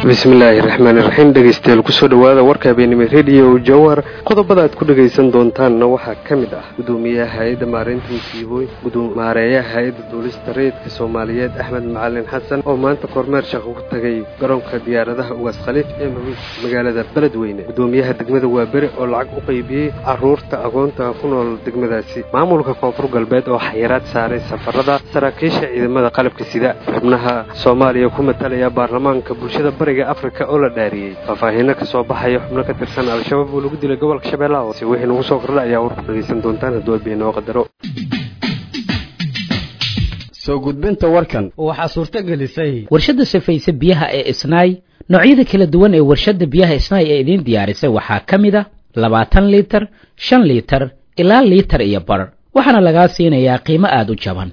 bismillaahi raxmaani raxiim dhegeystayaal kusoo dhowaada warka habeenimo rediyo jawhar qodobada aad ku dhegaysan doontaanna waxaa ka mid ah gudoomiyaha hay-adda maareynta musiibooyin maareeyaha hay-adda duulista rayidka soomaaliyeed axmed macalin xasan oo maanta kormeer shaqo ku tagay garoonka diyaaradaha ugaas khaliif ee magaalada beledweyne gudoomiyaha degmada waaberi oo lacag u qaybiyey caruurta agoonta ku nool degmadaasi maamulka koonfur galbeed oo xayiraad saaray safarada saraakiisha ciidamada qalabka sida xubnaha soomaaliya ku matalaya baarlamaanka bulshada bariga afrika oo la dhaariyey faahfaahiino ka soo baxaya xubno ka tirsan al-shabaab oo lagu dilay gobolka shabeellaha hoose wixii nagu soo kordha ayaa warku dhegaysan doontaan hadduu abiinoo qadaro soo gudbinta warkan waxaa suurto gelisay warshadda safayse biyaha ee isnaay noocyada kala duwan ee warshadda biyaha isnaay ee idiin diyaarisay waxaa ka mid a labaatan liitar shan liitar ilaa liitar iyo bar waxaana lagaa siinayaa qiimo aada u jaban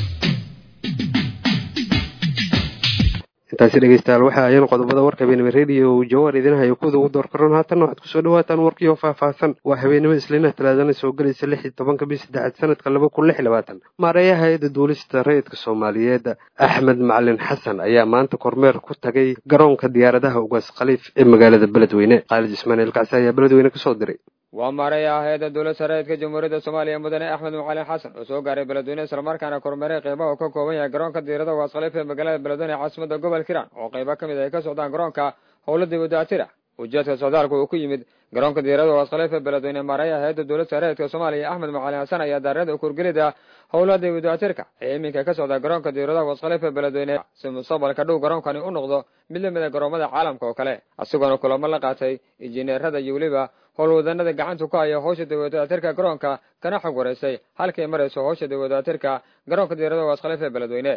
intaasi dhegeystayaal waxa ayaan qodobada warka habeenimo rediyo jawar idin hayo kuwada ugu door karoon haatanna waxaad kusoo dhawaataan warkiioo faahfaahsan waa habeenimo islinaha talaadana soo gelaysa lix iyo tobanka bis saddexaad sanadka laba kun lix iyo labaatan maareeyaha hay-adda duulista rayidka soomaaliyeed axmed macalin xasan ayaa maanta kormeer ku tagay garoonka diyaaradaha ugaas khaliif ee magaalada beledweyne khaalid ismaaciil kacsi ayaa beledweyne kasoo diray waa maareeyaha hay-adda dowladda rayidka jamhuuriyadda soomaaliya mudane axmed macalin xasan oo soo gaaray beledweyne islamarkaana kormeeray qeybaha uu ka kooban yahay garoonka diirada ugaas khaliif ee magaalada beledweyne caasimada gobol kiran oo qeybo ka mid ay ka socdaan garoonka howla dibadaatira ujeedka socdaalku uu ku yimid garoonka diirada ugaas khaliif ee beledweyne maareeyaha hay-adda dowladda rayidka soomaaliya axmed macalin xasan ayaa daarada kurgelida howla dibadaatirka ee iminka ka socda garoonka diirada ugaas khaliif ee beledweyne si mustaqbalka dhow garoonkani u noqdo mid lamid a garoomada caalamka oo kale isagoona kulamo la qaatay injineerada iyo weliba howlwadanada gacanta ku haya howsha dawladaatirka garoonka kana xog wareysay halkay marayso howsha dawladaatirka garoonka diirada ugaas khaliif ee beledweyne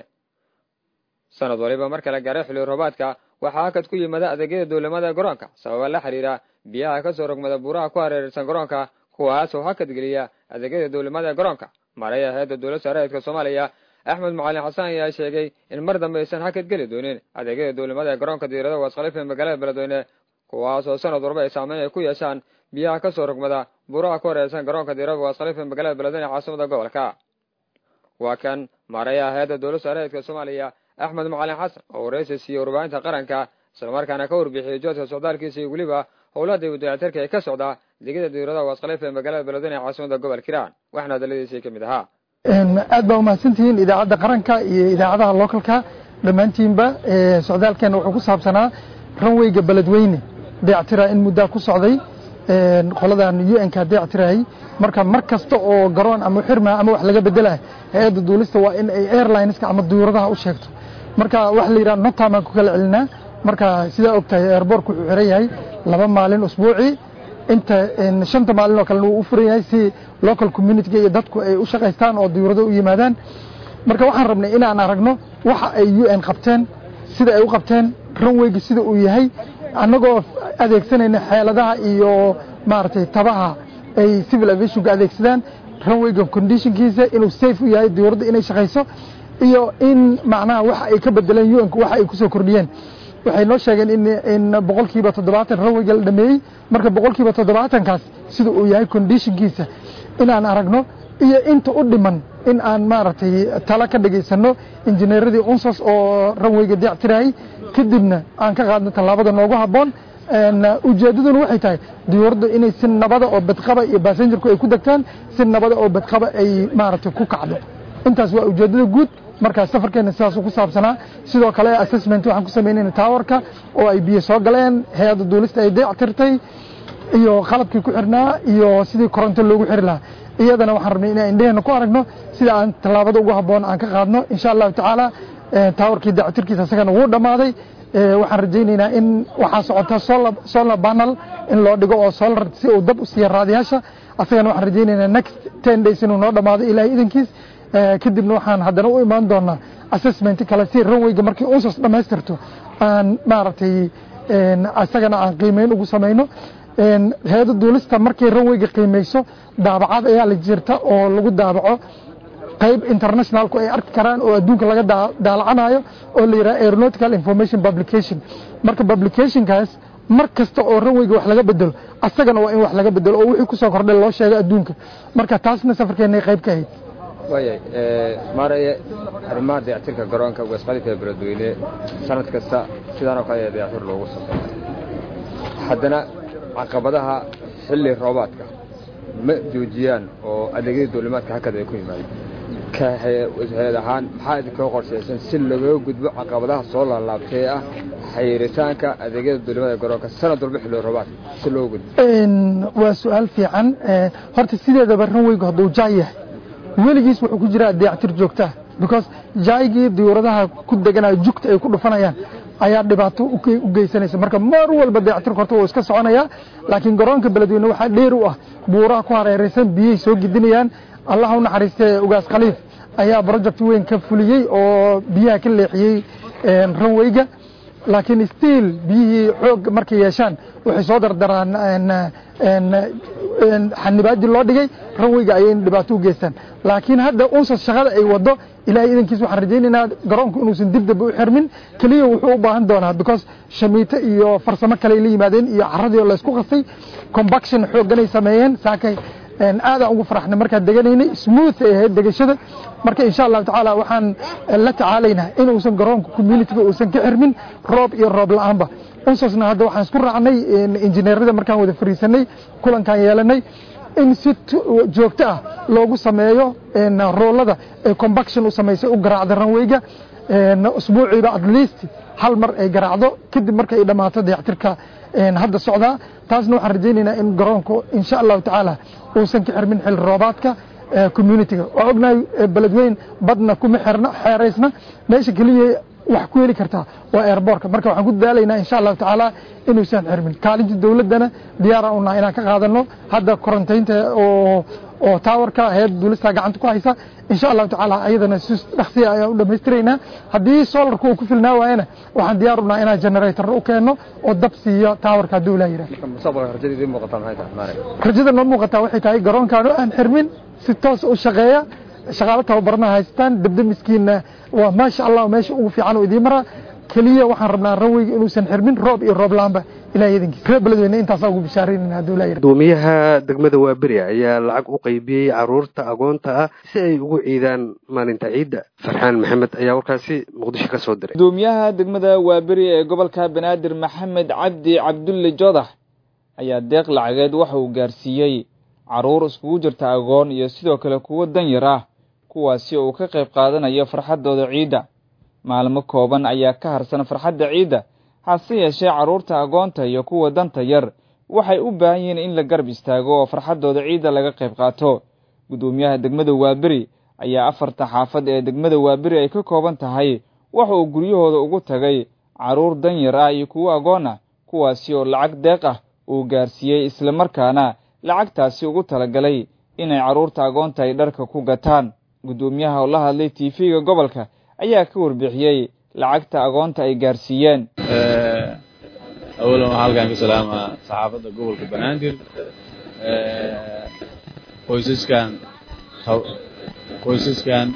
sanad waliba marka la gaaray xilli roobaadka waxaa hakad ku yimada adeegyada dowlamada garoonka sababa la xiriira biyaha kasoo rogmada buuraha ku hareeraysan garoonka kuwaasoo hakad geliya adeegyada dowlamada garoonka maareeyaha hay-adda dowladda rayidka soomaaliya axmed macalin xasan ayaa sheegay in mar dambe aysan hakad geli doonin adeegyada dowlamada garoonka diirada ugaas khaliif ee magaalada beledweyne kuwaasoo sanad walba ay saameyn ay ku yeeshaan biyaha kasoo rogmada buuraha ku hareeraysan garoonka diirada ugaas khaliif ee magaalada beledweyne caasimada gobolka waa kan maareeyaha hay-adda dowladda rayidka soomaaliya axmed macalin xasan oo waraysi siiyey warbaahinta qaranka islamarkaana ka warbixiyey joodka socdaalkiisa iyo weliba howlaha dawladaatirka ee ka socda degida diirada ugaas khaliif ee magaalada beledweyne caasimada gobol kiraan waxaana hadaladiisii ka mid ahaa aad baa umahadsantihiin idaacadda qaranka iyo idaacadaha localka dhammaantiinba socdaalkeena wuxuu ku saabsanaa ranweyga beledweyne dayactira in muddaa ku socday qoladan u n ka dayactirayay marka mar kasta oo garoon ama xirma ama wax laga bedelah hay-adda duulista waa in ay airlineska ama duyuradaha u sheegto marka waxa la yidhaha notamaan ku kala celinaa marka sidaa og tahay airbortku wuxuu xiran yahay laba maalin usbuucii inta shanta maalin oo kalena wuu u furan yahay si local communityga iyo dadku ay u shaqaystaan oo duyurado u yimaadaan marka waxaan rabnay inaan aragno waxa ay u n qabteen sida ay u qabteen ranweyga sida uu yahay annagoo adeegsanayna xeeladaha iyo maaragtay tabaha ay civil aviationka adeegsadaan ranweyga conditionkiisa inuu safe u yahay diyuuradda inay shaqayso iyo in macnaha waxa ay ka bedeleen u nku waxa ay kusoo kordhiyeen waxay noo sheegeen in boqol kiiba toddobaatan ranweyga la dhameeyey marka boqol kiiba toddobaatankaas sida uu yahay conditionkiisa inaan aragno iyo inta u dhiman in aan maaragtay tala ka dhagaysano injineeradii unsos oo ranweyga dayactirayay kadibna aan ka qaadno tallaabada noogu habboon ujeeddaduna waxay tahay diyuuraddu inay si nabada oo badqaba iyo basengerku ay ku degtaan si nabada oo badqaba ay maaragtay ku kacdo intaas waa ujeeddada guud markaa safarkeena sidaasuu ku saabsanaa sidoo kale assessment waxaan ku samaynayna towerka oo ay biyo soo galeen hay-adda duulista ay dayactirtay iyo qalabkii ku xirnaa iyo sidii koronto loogu xiri lahaa iyadana waxaan rabnay inaan indheheena ku aragno sida aan tallaabada ugu habboon aan ka qaadno insha allahu tacaala towerkii dayactirkiisa isagana wuu dhammaaday waxaan rajaynaynaa in waxaa socota solar panel in loo dhigo oo solar si uu dab u siiya raadiyaasha asagana waxaan rajaynaynaa next ten days inuu noo dhammaado ilaahay idankiis kadibna waxaan haddana u imaan doonaa assessment kale si ranweyga markii unsos dhammaystirto aan maaragtay isagana aan qiimeyn ugu samayno hay-adda duulista markay ranweyga qiimeyso daabacad ayaa la jirta oo lagu daabaco qayb internationalku ay arki karaan oo adduunka laga daalacanayo oo la yidhaha aeronautical information publication marka publicationkaas mar kasta oo ranweyga wax laga bedelo asagana waa in wax laga bedelo oo wixii kusoo kordhay loo sheego adduunka marka taasna safarkeennay qayb ka ahayd waayay maaraya arrimaha dayactirka garoonka weesqalifka ee beledweyne sanad kasta sidaan oo kale ayaa dayactir loogu sameeya haddana caqabadaha xilli roobaadka ma joojiyaan oo adeegyada duulimaadka hakada ay ku yimaadeen ka hay-ad ahaan maxaa idinkoo qorshaysan si lagaga gudbo caqabadaha soo laalaabtay ee ah xayiritaanka adeegyada duulimada ee garoonka sanad walba xilli roobaadka si looga gudbo waa su-aal fiican horta sideedaba ranweygu hadduu jaay yahay weligiis wuxuu ku jiraa dayactir joogtaa because jaaygii diyuuradaha ku deganayo jugta ay ku dhufanayaan ayaa dhibaato u geysanaysa marka mar walba dayactirka horta wuu iska soconayaa laakiin garoonka beledweyne waxaa dheer u ah buuraha ku hareeraysan biyay soo gidinayaan allah u naxariistee ugaas khaliif ayaa project weyn ka fuliyey oo biyaha ka leexiyey ranweyga laakiin stiil biyihii xoog markay yeeshaan waxay soo dardaraan xanibaadii loo dhigay ranweyga ayay dhibaato u geystaan laakiin hadda unsas shaqada ay wado ilaahay idankiis waxaan rajaynaynaa garoonku inuusan dib dambe u xirmin keliya wuxuu u baahan doonaa because shamiito iyo farsamo kale ay la yimaadeen iyo caradii oo laysku qastay combaction xoogganay sameeyeen saakay aadaan ugu faraxnay markaan deganaynay smooth ay ahayd degashada marka insha allahu tacaala waxaan la tacaalaynaa in uusan garoonka communityga uusan ka xirmin roob iyo roob la-aanba unsasna hadda waxaan isku raacnay injineerada markaan wada fariisanay kulankaan yeelanay in si joogto ah loogu sameeyo roolada ee combaction u samaysay u garaacda ranweyga usbuuciiba at least hal mar ay garaacdo kadib marka ay dhammaato dayactirka hadda socdaa taasna waxaan rajaynaynaa in garoonku insha allahu tacaala uusan ka xirmin xil roobaadka communityga waa ognahay beledweyn badna kuma xirna xeeraysna meesha keliya wax ku heli kartaa waa airbortka marka waxaan ku dadaalaynaa insha allahu tacaala inuusan xirmin kaalinta dowladdana diyaaraan unaha inaan ka qaadano hadda korontaynta oo oo taawarka hay-ad duulistaa gacanta ku haysa insha allahu tacaala ayadana si dhaqsiya ayaan u dhammaystiraynaa haddii solarka uu ku filnaa waayana waxaan diyaar unaha inaan generator u keenno oo dab siiyo taawarka hadduu ilaa yidhaah mustaqbalka rajada idiin muuqataa maxay tahay maarag rajada noo muuqataa waxay tahay garoonkaanu aan xirmin si toos u shaqeeya shaqaalo tababarna haystaan debdemiskiina waa maasha allah meesha ugu fiican oo idiin maraa keliya waxaan rabnaa ranweyga inuusan xirmin roob iyo roob laanba ilaah idankiis reer beledweyne intaasaa ugu bishaaraynayna hadduu ilaa yidhaah gudoomiyaha degmada waaberi ayaa lacag u qaybiyey caruurta agoonta ah si ay ugu ciidaan maalinta ciidda farxaan maxamed ayaa warkaasi muqdisho ka soo diray gudoomiyaha degmada waaberi ee gobolka banaadir maxamed cabdi cabdulle joodax ayaa deeq lacageed waxa uu gaarsiiyey caruur iskugu jirta agoon iyo sidoo kale kuwo danyar ah kuwaasi oo uu ka qayb qaadanayo farxaddooda ciidda maalmo kooban ayaa ka harsan farxadda ciidda hase yeeshee carruurta agoonta iyo kuwa danta yar waxay u baahan yihiin in la garab istaago oo farxaddooda ciidda laga qayb qaato guddoomiyaha degmada waaberi ayaa afarta xaafad ee degmada waaberi ay ka kooban tahay waxa uu guryahooda ugu tagay carruur danyar ah iyo kuwo agoon ah kuwaasi oo lacag deeq ah uu gaarsiiyey islamarkaana lacagtaasi ugu talagalay inay carruurta agoonta ay dharka ku gataan guddoomiyaha oo la hadlay tv-ga gobolka ayaa ka warbixiyey lacagta agoonta ay gaarsiiyeen awalan waxaa halkaan ka salaamaa saxaafadda gobolka banaadir qoysaskan qoysaskan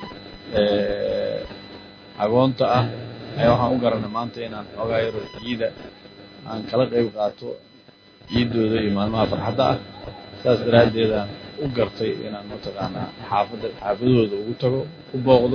agoonta ah ayaa waxaan u garanay maanta inaan xoogaa yaro ciida aan kala qayb qaato ciiddooda iyo maalmaha farxadda ah saas daraaddeedaan u gartay inaan mataqaanaa xaafadda xaafadahooda ugu tago u booqdo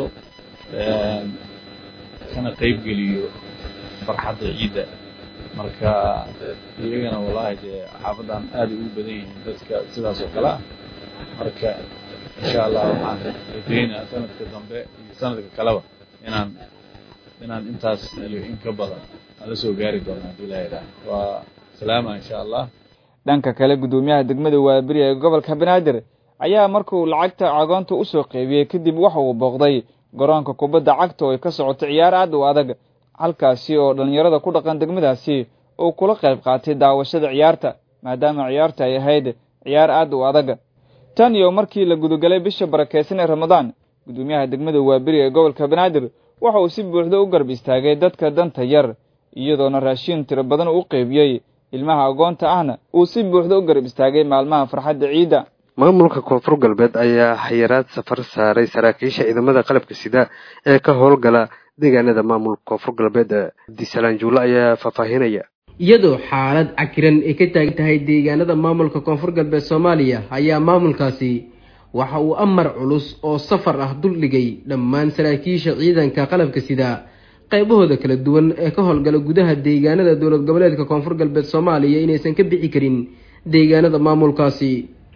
kana qayb geliyo farxadda ciidda marka iyagana wallaahi dee xaafaddan aaday ugu badan yihiin dadka sidaas oo kale ah marka insha allah waxaan rajaynaa sanadka dambe iyo sanadka kaleba inaan inaan intaas iyo in ka badan aan la soo gaari doono haddii la yidhaah waa salaama insha allah dhanka kale guddoomiyaha degmada waaberi ee gobolka banaadir ayaa markuu lacagta agoonta usoo qeybiyey kadib waxa uu booqday garoonka kubadda cagta oo ay ka socoto ciyaar aad u adag halkaasi oo dhallinyarada ku dhaqan degmadaasi uu kula qayb qaatay daawashada ciyaarta maadaama ciyaarta ay ahayd ciyaar aad u adag tan iyo markii la gudagalay bisha barakeysan ee ramadaan guddoomiyaha degmada waaberi ee gobolka banaadir waxa uu si buuxda u garb istaagay dadka danta yar iyadoona raashiin tiro badan u qeybiyey ilmaha agoonta ahna uu si buuxda u garab istaagay maalmaha farxadda ciidda maamulka koonfur galbeed ayaa xayiraad safar saaray saraakiisha ciidamada qalabka sida ee ka howlgala deegaanada maamulka koonfur galbeed abdisalaan juulle ayaa faahfaahinaya iyadoo xaalad cakiran ay ka taagan tahay deegaanada maamulka koonfur galbeed soomaaliya ayaa maamulkaasi waxa uu amar culus oo safar ah duldhigay dhammaan saraakiisha ciidanka qalabka sida qaybahooda kala duwan ee ka howlgala gudaha deegaanada dowlad goboleedka koonfur galbeed soomaaliya inaysan ka bixi karin deegaanada maamulkaasi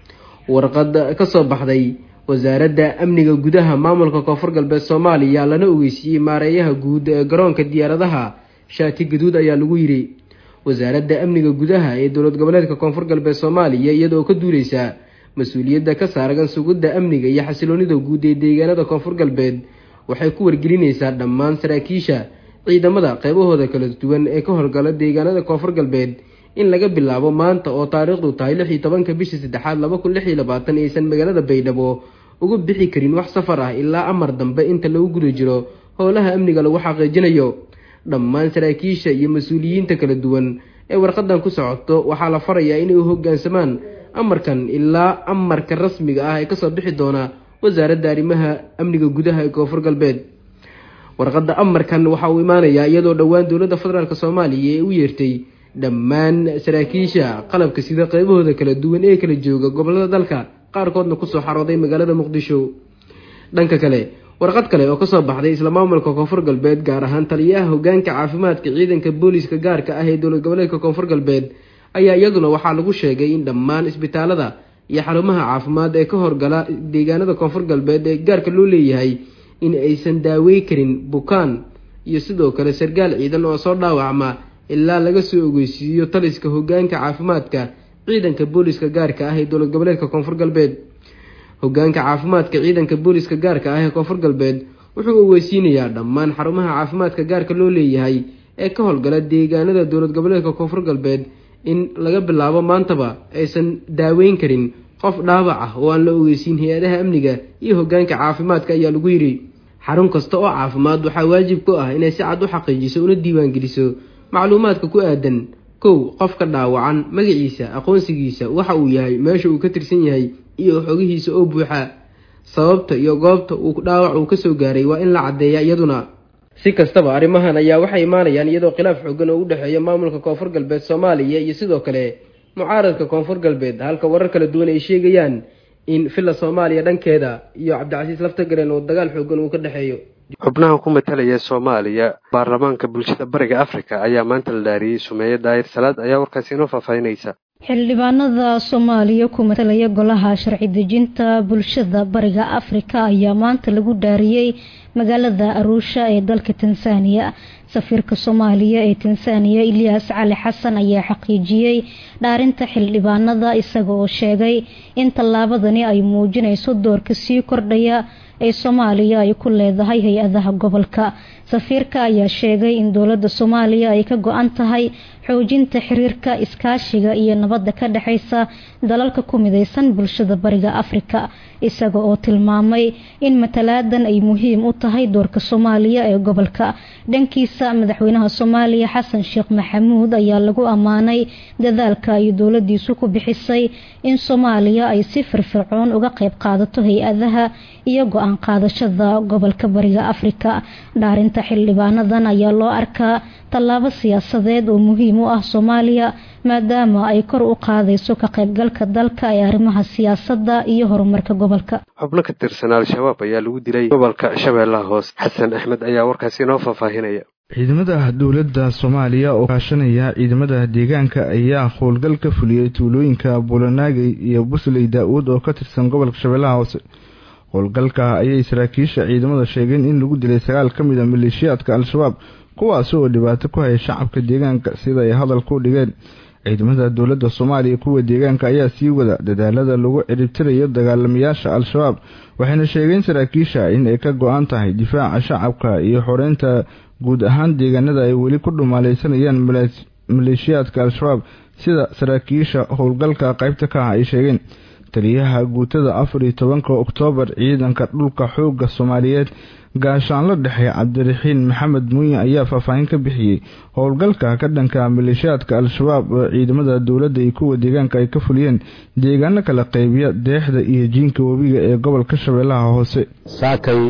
warqad kasoo baxday wasaaradda amniga gudaha maamulka koonfur galbeed soomaaliya lana ogeysiiyey maareeyaha guud ee garoonka diyaaradaha shaati gaduud ayaa lagu yidhi wasaaradda amniga gudaha ee dowlad goboleedka koonfur galbeed soomaaliya iyadoo ka duuleysa mas-uuliyadda ka saargan sugidda amniga iyo xasiloonida guud ee deegaanada koonfur galbeed waxay ku wargelinaysaa dhammaan saraakiisha ciidamada qaybahooda kala duwan ee ka howlgala deegaanada koonfur galbeed in laga bilaabo maanta oo taariikhdu tahay lix iyo tobanka bishii saddexaad laba kun lix iyo labaatan aysan magaalada baydhabo uga bixi karin wax safar ah ilaa amar dambe inta lagu guda jiro howlaha amniga lagu xaqiijinayo dhammaan saraakiisha iyo mas-uuliyiinta kala duwan ee warqadan ku socoto waxaa la farayaa inay u hoggaansamaan amarkan ilaa amarka rasmiga ah ee kasoo bixi doona wasaaradda arrimaha amniga gudaha ee koonfur galbeed warqadda amarkan waxa uu imaanayaa iyadoo dhowaan dowladda federaalk soomaaliya ee u yeertay dhammaan saraakiisha qalabka sida qaybahooda kala duwan ee kala jooga gobolada dalka qaarkoodna kusoo xarooday magaalada muqdisho dhanka kale warqad kale oo kasoo baxday isla maamulka koonfur galbeed gaar ahaan taliyaha hogaanka caafimaadka ciidanka booliiska gaarka ah ee dowlad goboleedka koonfur galbeed ayaa iyaduna waxaa lagu sheegay in dhammaan isbitaalada iyo xarumaha caafimaad ee ka horgala deegaanada koonfur galbeed ee gaarka loo leeyahay in aysan daawey karin bukaan iyo sidoo kale sargaal ciidan oo soo dhaawacma ilaa laga soo ogeysiiyo taliska hogaanka caafimaadka ciidanka booliiska gaarka ah ee dowlad goboleedka koonfur galbeed hogaanka caafimaadka ciidanka booliiska gaarka ah ee koonfur galbeed wuxuu ogeysiinayaa dhammaan xarumaha caafimaadka gaarka loo leeyahay ee ka howlgala deegaanada dowlad goboleedka koonfur galbeed in laga bilaabo maantaba aysan daaweyn karin qof dhaawac ah oo aan la ogeysiin hay-adaha amniga iyo hogaanka caafimaadka ayaa lagu yidhi xarun kasta oo caafimaad waxaa waajib ku ah inay si cad u xaqiijiso una diiwaangeliso macluumaadka ku aadan kow qofka dhaawacan magaciisa aqoonsigiisa waxa uu yahay meesha uu ka tirsan yahay iyo xogihiisa oo buuxa sababta iyo goobta uu dhaawac uu kasoo gaaray waa in la caddeeya iyaduna si kastaba arrimahan ayaa waxay imaanayaan iyadoo khilaaf xoogan oo u dhexeeya maamulka koonfur galbeed soomaaliya iyo sidoo kale mucaaradka koonfur galbeed halka warar kala duwan ay sheegayaan in villa soomaaliya dhankeeda iyo cabdicasiis laftagaren oo dagaal xoogan uu ka dhexeeyo xubnaha ku matalaya soomaaliya baarlamaanka bulshada bariga afrika ayaa maanta la dhaariyey sumeeye daahir salaad ayaa warkaasi inoo faahfaahinaysa xildhibaanada soomaaliya ku matalaya golaha sharci dejinta bulshada bariga afrika ayaa maanta lagu dhaariyey magaalada aruusha ee dalka tansaaniya safiirka soomaaliya ee tansaaniya ilyaas cali xasan ayaa xaqiijiyey dhaarinta xildhibaanada isaga oo sheegay in tallaabadani ay muujinayso doorka sii kordhaya ee soomaaliya ay ku leedahay hay-adaha gobolka safiirka ayaa sheegay in dowladda soomaaliya ay ka go-an tahay xoojinta xiriirka iskaashiga iyo nabadda ka dhexeysa dalalka ku mideysan bulshada bariga afrika isaga oo tilmaamay in matalaadan ay muhiim u tahay doorka soomaaliya ee gobolka dhankiisa madaxweynaha soomaaliya xasan sheekh maxamuud ayaa lagu ammaanay dadaalka ay dowladiisu ku bixisay in soomaaliya ay si firfircoon uga qeyb qaadato hay-adaha iyo go-aan qaadashada gobolka bariga afrika dhaarinta xildhibaanadan ayaa loo arkaa tallaabo siyaasadeed oo muhiim u ah soomaaliya maadaama ay kor u qaadayso ka qaybgalka dalka ee arrimaha siyaasadda iyo horumarka gobolka xubno ka tirsan al-shabaab ayaa lagu dilay gobolka shabeellaha hoose xasan axmed ayaa warkaasi inoo faahfaahinaya ciidamada dowladda soomaaliya oo kaashanaya ciidamada deegaanka ayaa howlgal ka fuliyey tuulooyinka buulanaagay iyo busley daa-uud oo ka tirsan gobolka shabeellaha hoose howlgalka ayay saraakiisha ciidamada sheegeen in lagu dilay sagaal ka mid a maleeshiyaadka al-shabaab kuwaasi oo dhibaato ku haya shacabka deegaanka sida ay hadalka u dhigeen ciidamada dowladda soomaaliya kuwa deegaanka ayaa sii wada dadaalada lagu ciribtirayo dagaalamayaasha al-shabaab waxayna sheegeen saraakiisha in ay ka go-an tahay difaaca shacabka iyo xoreynta guud ahaan deegaanada ay weli ku dhumaaleysanayaan maleeshiyaadka al-shabaab sida saraakiisha howlgalka qaybta ka ah ay sheegeen taliyaha guutada afar iyo tobanka oktoobar ciidanka dhulka xooga soomaaliyeed gaashaanlo dhexe cabdiraxiin maxamed muuyin ayaa faahfaahin ka bixiyey howlgalka ka dhanka maleeshiyaadka al-shabaab oo ciidamada dowladda iyo kuwa deegaanka ay ka fuliyeen deegaano kala qaybiya deexda iyo jiinka webiga ee gobolka shabeellaha hoose saakay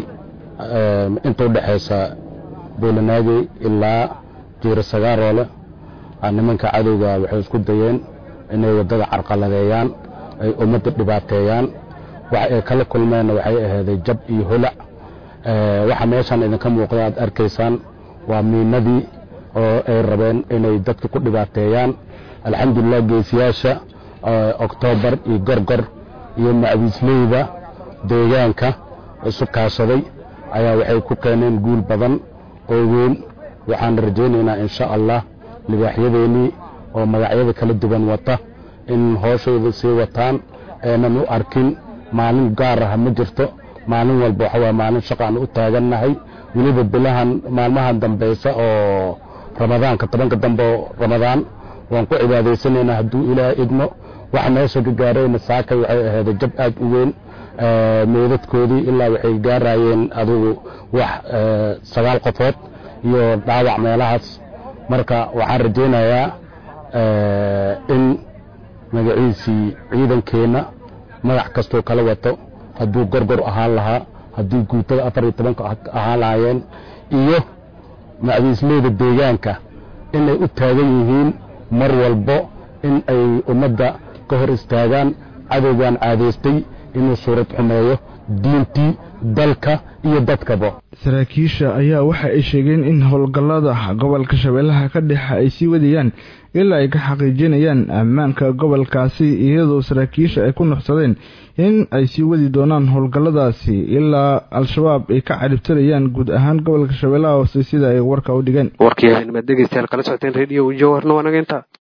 inta u dhexaysa buulanaagey ilaa jiiro sagaaroole nimanka cadowga waxay isku dayeen inay waddada carqaladeeyaan ay ummadda dhibaateeyaan waxa ay kala kulmeenna waxay ahaaday jab iyo holac waxa meeshan idinka muuqda aad arkaysaan waa miinadii oo ay rabeen inay dadka ku dhibaateeyaan alxamdulilah geesiyaasha oktoobar iyo gorgor iyo macwiisleyda deegaanka isu kaashaday ayaa waxay ku keeneen guul badan oo weyn waxaan rajaynaynaa insha allah libaaxyadeennii oo magacyada kala duwan wata in hooshayda sii wataan eenan u arkin maalin gaar ah ma jirto maalin walba waxa waa maalin shaqaan u taagannahay weliba bilahan maalmahan dambaysa oo ramadaanka tobanka dambe oo ramadaan waan ku cibaadaysanaynaa hadduu ilaah idmo waxa meesha ka gaarayna saakay waxay ahayd jab aad u weyn meedadkoodii ilaa waxay gaarayeen adigu wax sagaal qofood iyo dhaawac meelahaas marka waxaan rajaynayaa in magaciisii ciidankeenna magac kastoo kala wato hadduu gorgor ahaan lahaa haddii guutada afar iyo tobanka ahaan lahaayeen iyo macwiisleyda deegaanka inay u taagan yihiin mar walbo in ay ummadda ka hor istaagaan cadowgan caadaystay inuu suurad xumeeyo diintii dalka iyo dadkaba saraakiisha ayaa waxa ay sheegeen in howlgallada gobolka shabeellaha ka dhexe ay sii wadayaan ilaa ay ka xaqiijinayaan ammaanka gobolkaasi iyadoo saraakiisha ay ku nuxsadeen in ay sii wadi doonaan howlgalladaasi ilaa al-shabaab ay ka caribtirayaan guud ahaan gobolka shabeellaha hoose sida ay warka u dhigeen warkii haynimad dhegeystayaal kala socoteen rediyo jawharna waa naga intaa